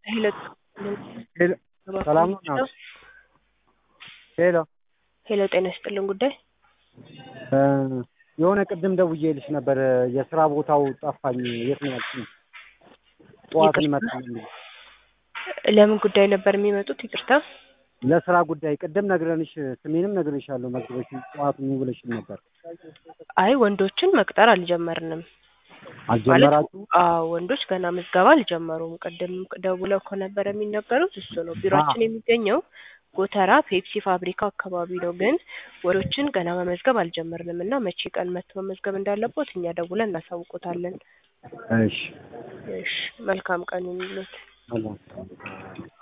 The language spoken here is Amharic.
ሄሎ ሄሎ ሰላም ነው እናት? ሄሎ ሄሎ ጤና ይስጥልን ጉዳይ እ የሆነ ቅድም ደውዬልሽ ነበር የስራ ቦታው ጠፋኝ። የት ነው ያልሽኝ? ጠዋት ይቅርታ? እንመጣለን ብዬሽ ለምን ጉዳይ ነበር የሚመጡት? ይቅርታ ለስራ ጉዳይ ቅድም ነግረንሽ ስሜንም ነግሬሻለሁ መዝግበሽ ጠዋት ኑ ብለሽኝ ነበር። አይ ወንዶችን መቅጠር አልጀመርንም። አልጀመራችሁ? አዎ ወንዶች ገና ምዝገባ አልጀመሩም። ቅድም ደውለው ከነበረ የሚነገሩት እሱ ነው። ቢሮአችን የሚገኘው ጎተራ ፔፕሲ ፋብሪካ አካባቢ ነው። ግን ወንዶችን ገና መመዝገብ አልጀመርንም እና መቼ ቀን መጥቶ መመዝገብ እንዳለቦት እኛ ደውለን እናሳውቆታለን። እሺ እሺ መልካም ቀን ይሁንልዎት። ሰላም